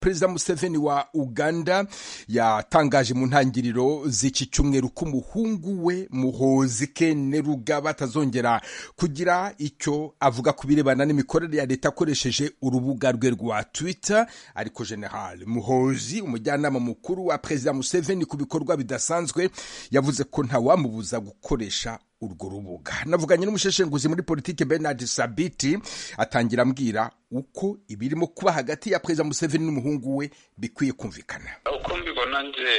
perezida museveni wa uganda yatangaje mu ntangiriro z'iki cyumweru ko umuhungu we muhozi kene rugaba atazongera kugira icyo avuga ku birebana n'imikorere ya leta akoresheje urubuga rwe rwa twitter ariko general muhozi umujyanama mukuru wa perezida museveni ku bikorwa bidasanzwe yavuze ko ntawamubuza gukoresha urwo rubuga navuganye n'umusheshenguzi muri politiki bernard sabiti atangira ambwira uko ibirimo kuba hagati ya perezida museveni n'umuhungu we bikwiye kumvikana uko mbibona nje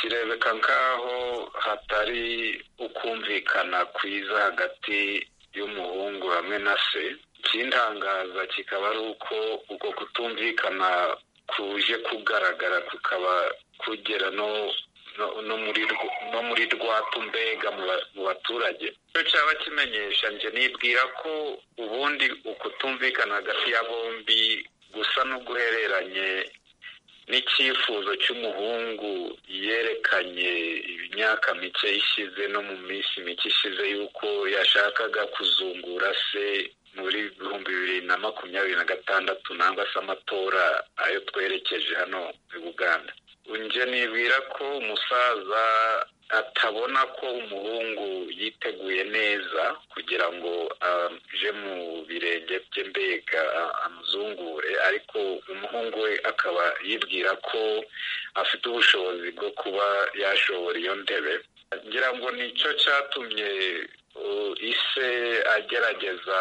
kirebeka nk'aho hatari ukumvikana kwiza hagati y'umuhungu hamwe na se ikintangaza kikaba ari uko uko kutumvikana kuje kugaragara kukaba kugera no no muri rwa tumbega mu baturage icyo cyaba kimenyesha njye nibwira ko ubundi ukutumvikana hagati ya bombi gusa n'uguhereranye n'icyifuzo cy'umuhungu yerekanye imyaka mike ishize no mu minsi mike ishize y'uko yashakaga kuzungura se muri ibihumbi bibiri na makumyabiri na gatandatu nangwa se amatora ayo twerekeje hano muri uganda njye nibwira ko umusaza atabona ko umuhungu yiteguye neza kugira ngo aje mu birenge bye mbega amuzungure ariko umuhungu we akaba yibwira ko afite ubushobozi bwo kuba yashobora iyo ntebe ngira ngo nicyo cyatumye ise agerageza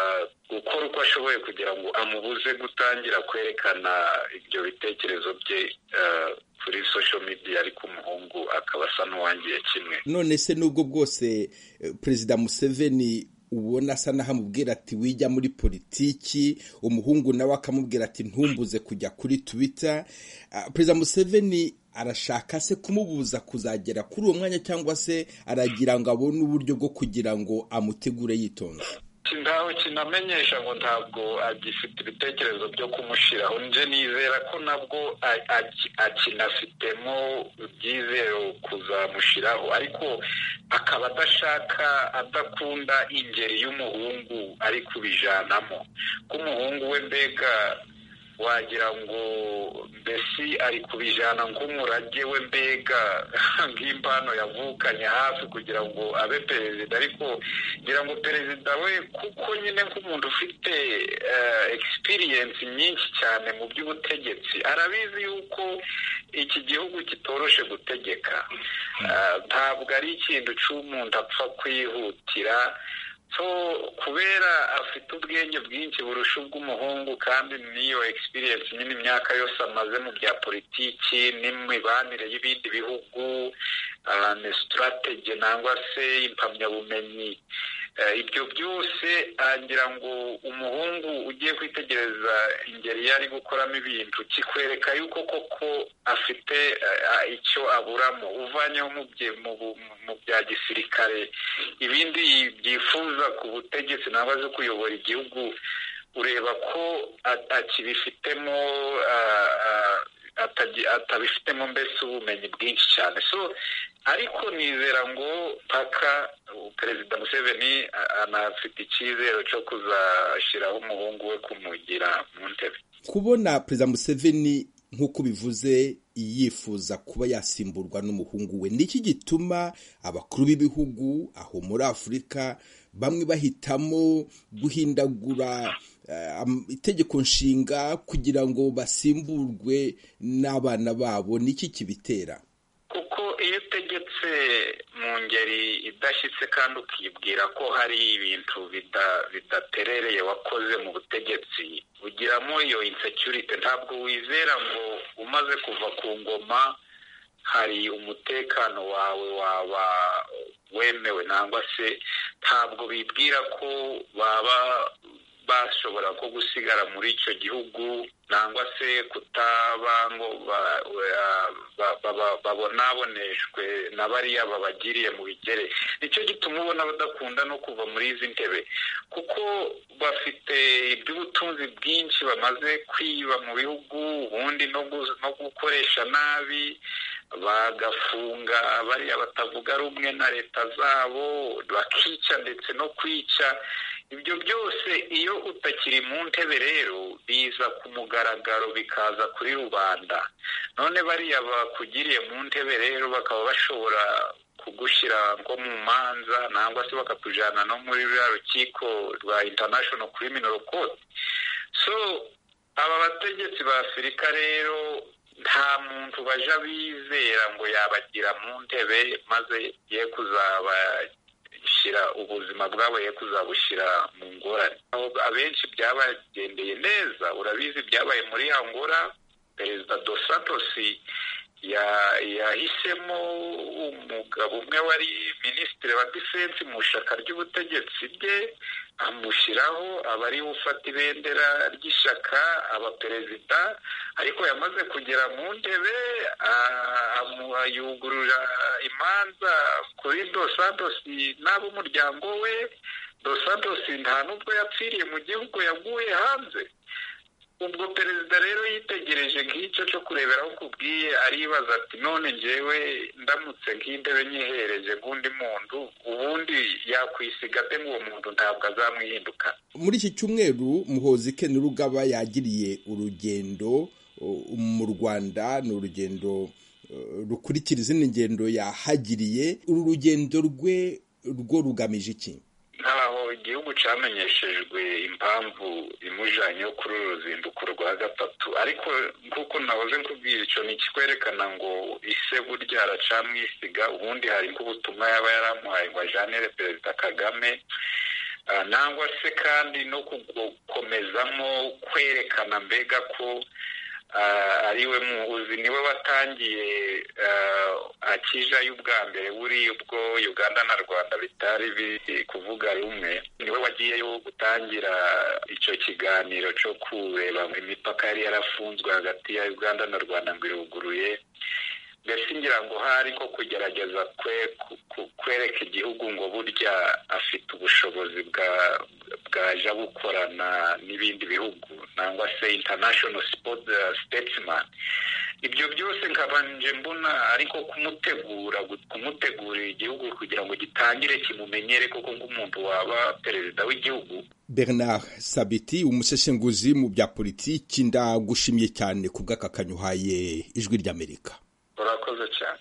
gukora uko ashoboye kugira ngo amubuze gutangira kwerekana ibyo bitekerezo bye kuri social media ariko umuhungu akaba asa n'uwangiye kimwe none se nubwo bwose perezida museveni ubona asa n'aho amubwira ati wijya muri politiki umuhungu nawe akamubwira ati ntumbuze kujya kuri twitter perezida museveni arashaka se kumubuza kuzagera kuri uwo mwanya cyangwa se aragira ngo abone uburyo bwo kugira ngo amutegure yitonze ntaho kinamenyesha ngo ntabwo agifite ibitekerezo byo kumushyiraho nje nizera ko nabwo akinafitemo ibyizero kuzamushyiraho ariko akaba adashaka adakunda ingeri y'umuhungu ari kubijanamo ko umuhungu we mbega wagira ngo mbese ari kubijyana nk'umurage we mbega nk'impano yavukanye hafi kugira ngo abe perezida ariko ngira ngo perezida we kuko nyine nk'umuntu ufite egisipiriyensi nyinshi cyane mu by'ubutegetsi arabizi yuko iki gihugu kitoroshe gutegeka ntabwo ari ikintu cy'umuntu apfa kwihutira so kubera afite ubwenge bwinshi burusha ubw'umuhungu kandi n'iyo egisipiriyensi nyine imyaka yose amaze mu bya politiki n'imibanire y'ibindi bihugu ni sitarateji nangwa se impamyabumenyi ibyo byose agira ngo umuhungu ugiye kwitegereza ingeri yari gukoramo ibintu kikwereka yuko koko afite icyo aburamo uvanyeho mu bya gisirikare ibindi byifuza ku butegetsi ntabwo azi kuyobora igihugu ureba ko akibifitemo atabifitemo mbese ubumenyi bwinshi cyane so ariko nizera ngo paka perezida museveni anafite icyizere cyo kuzashyiraho umuhungu we kumugira mu ntebe kubona perezida museveni nk'uko bivuze yifuza kuba yasimburwa n'umuhungu we niki gituma abakuru b'ibihugu aho muri afurika bamwe bahitamo guhindagura itegeko nshinga kugira ngo basimburwe n'abana babo niki kibitera kuko iyo utegetse mu ngeri idashyitse kandi ukibwira ko hari ibintu bidaterereye wakoze mu butegetsi ugiramo iyo insecurite ntabwo wizera ngo umaze kuva ku ngoma hari umutekano wawe waba wemewe nangwa se ntabwo bibwira ko baba bashobora ko gusigara muri icyo gihugu nangwa se kutaba ngo babonaboneshwe na bariya babagiriye mu bigere nicyo gituma ubona badakunda no kuva muri izi ntebe kuko bafite iby'ubutunzi bwinshi bamaze kwiba mu bihugu ubundi no gukoresha nabi bagafunga bariya batavuga rumwe na leta zabo bakica ndetse no kwica ibyo byose iyo utakiri mu ntebe rero biza ku mugaragaro bikaza kuri rubanda none bariya bakugiriye mu ntebe rero bakaba bashobora kugushyira nko mu manza nangwa se bakakujyana no muri ruriya rukiko rwa international criminal court so aba bategetsi ba afurika rero nta muntu baja bizera ngo yabagira mu ntebe maze ye kuzaba ubuzima bwabo yo kuzabushyira mu ngorane abenshi byabagendeye neza urabizi byabaye muri angola perezida dos santos yahisemo umugabo umwe wari minisitiri wa defense mu ishyaka ry'ubutegetsi bye amushyiraho aba ari ufata ibendera ry'ishyaka aba perezida ariko yamaze kugera mu ntebe yugurura imanza kuri dosantosi n'ab'umuryango we dosantosi nta n'ubwo yapfiriye mu gihugu yaguye hanze ubwo perezida rero yitegereje nk'icyo cyo kurebera aho kubwiye aribaza ati none njyewe ndamutse nk'intebe nyihereje nk'undi muntu ubundi yakwisiga ate nk'uwo muntu ntabwo azamwihinduka muri iki cyumweru muhozi ke n'urugaba yagiriye urugendo mu rwanda ni urugendo rukurikira izindi ngendo yahagiriye uru rugendo rwe rwo rugamije iki ntaho igihugu cyamenyeshejwe impamvu imujyanye yo kuri uru ruzinduko rwa gatatu ariko nk'uko nahoze nkubwira icyo ni ikikwerekana ngo ise burya aracamwisiga ubundi hari nk'ubutumwa yaba yaramuhaye ngo ajyanire perezida kagame nangwa se kandi no gukomezamo kwerekana mbega ko ariwe muhuzi niwe watangiye akija y'ubwa mbere buriya ubwo uganda na rwanda bitari biri kuvuga rumwe niwe wagiyeyo gutangira icyo kiganiro cyo kureba imipaka yari yarafunzwe hagati ya uganda na rwanda ngo iruguruye mbese ngira ngo hari nko kugerageza kwereka igihugu ngo burya afite ubushobozi bwaje bukorana n'ibindi bihugu nangwa se international statesman ibyo byose nkabanje mbona ariko kumutegura kumutegurira igihugu kugira ngo gitangire kimumenyere koko nk'umuntu waba perezida w'igihugu bernard sabiti umuseshenguzi mu bya politiki ndagushimye cyane ku bw'aka kanyuhaye ijwi ry'amerika urakoze cyane